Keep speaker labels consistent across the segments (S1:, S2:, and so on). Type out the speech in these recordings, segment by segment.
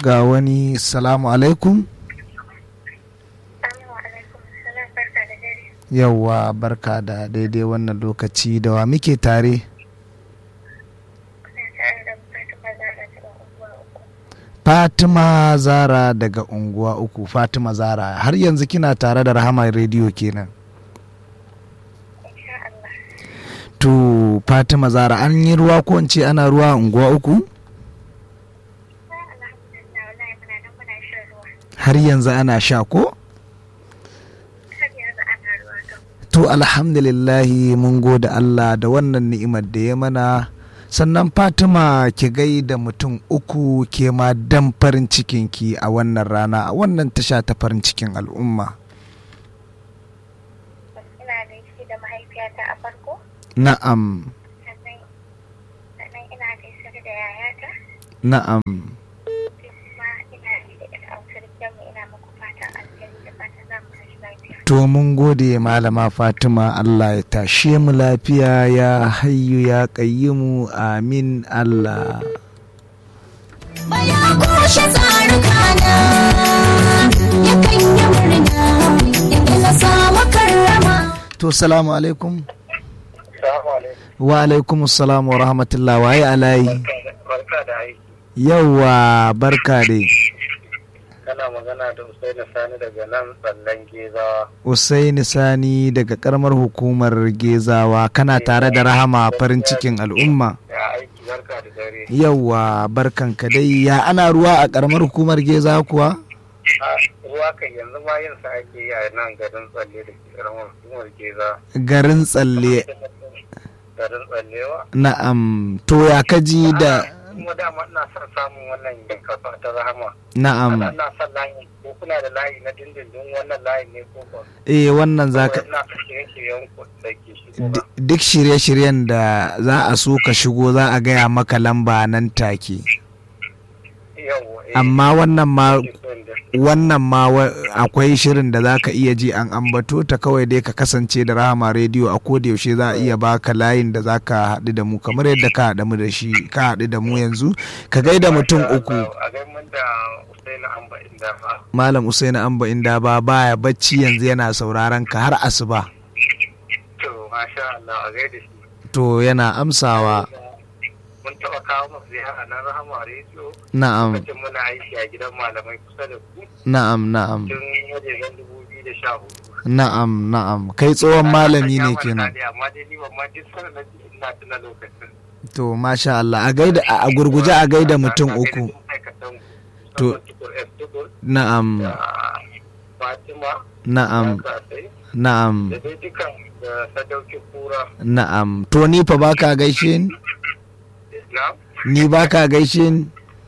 S1: ga wani salamu alaikum yauwa barka da daidai wannan lokaci da wa muke tare fatima zara daga unguwa uku fatima zara har yanzu kina tare da rahama rediyo kenan to fatima zara an yi ruwa ko in ce ana ruwa a unguwa uku har yanzu ana sha ko to alhamdulillahi mun gode allah da wannan ni'imar da ya mana sannan fatima ki gai da mutum uku ke ma dan farin cikinki a wannan rana a wannan tasha ta farin cikin al'umma
S2: ina gaishe da mahaifiyata a farko
S1: na'am
S2: sannan ina gaishe da yayata
S1: na'am
S2: kuma ina gaishe da autar mu ina muku fatan alheri da fatan za mu tashi lafiya
S1: to mun gode malama fatima allah ya tashe mu lafiya ya hayyu ya qayyimu amin allah
S3: Baya kushe tsarukana yakan yi murna inda na samu karrama.
S1: to salamu alaikum
S4: Salamu alaikum.
S1: wa alaikum salam wa rahmatullah waye alayi
S4: Barka da aiki.
S1: yauwa barka dai
S4: Kana magana da Usaini Sani daga nan tsallan Gezawa.
S1: Usaini Sani daga karamar hukumar Gezawa kana tare da rahama farin cikin al'umma.
S4: Ya aiki barka da dare.
S1: Yawwa barkanka dai ya ana ruwa a karamar hukumar Gezawa kuwa?
S4: A ruwa kan yanzu ma yin sa ake yi a nan garin tsalle da ke karamar hukumar Geza.
S1: Garin tsalle
S4: Garin tsallewa.
S1: na'am to ya kaji da
S4: Kuma dama ina son samun wannan kafa ta rahama.
S1: na'am
S4: Ana ina son layi ko kuna da layi na dindindin wannan layi ne ko ko.
S1: eh wannan zaka
S4: Ina ka shirye-shiryen ku da ke shigo ba.
S1: d- duk shirye-shiryen da za a so ka shigo za a gaya maka lamba nan take
S4: Yawwa. eh,
S1: amma wannan ma
S4: ke son da-
S1: wannan ma wa- akwai shirin da za ka iya ji an ambato ta kawai dai ka kasance da rahama rediyo a koda yaushe za a iya baka layin da za ka haɗu da mu kamar yadda ka haɗu mu da shi ka haɗu da mu yanzu ka gaida mutum uku
S4: A gaimun da Usaini Amba inda ba.
S1: malam usaini amba inda ba baya bacci yanzu yana sauraron ka har asuba
S4: To, masha Allah, a gaida shi.
S1: to yana amsawa
S4: Mun taɓa kawo masu ziyara na Rahama Radio.
S1: na'am
S4: Lokacin muna aiki a gidan malamai kusa da ku
S1: na'am na'am
S4: tun wajejen dubu biyu da sha hudu.
S1: na'am na'am kai tsohon malami ne kenan
S4: Amma dai ni ban ma duk sanar na ji ina tuna lokacin.
S1: to masha Allah a gaida a gurguje a gaida mutum
S4: Na gaida
S1: uku
S4: duk ma'aikatan ku.
S1: To.
S4: Musamman Tukur F. Tukur
S1: na'am
S4: da Fatima.
S1: na'am
S4: da Kasai,
S1: na'am
S4: Da dai dukan da sadauki kura.
S1: Na'am, to ni fa baka gaishe ni?
S4: Na?
S1: Ni baka gaishe ni?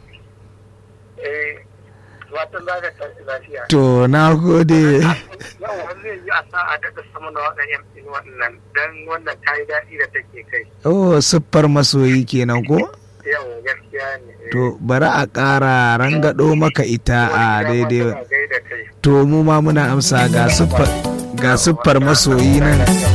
S4: Eh, watan za ka tashi lafiya.
S1: To, na gode.
S4: Yau zai yi a sa'a daga sama na waɗannan yan ɗin wannan don wannan ta yi daɗi da take kai.
S1: Oh, siffar masoyi kenan ko?
S4: Yau gaskiya ne. eh.
S1: To, bari a ƙara rangado maka ita a
S4: Wani dama
S1: daidai.
S4: tana gaida kai.
S1: To, mu ma muna amsa ga siffar ga siffar masoyi nan.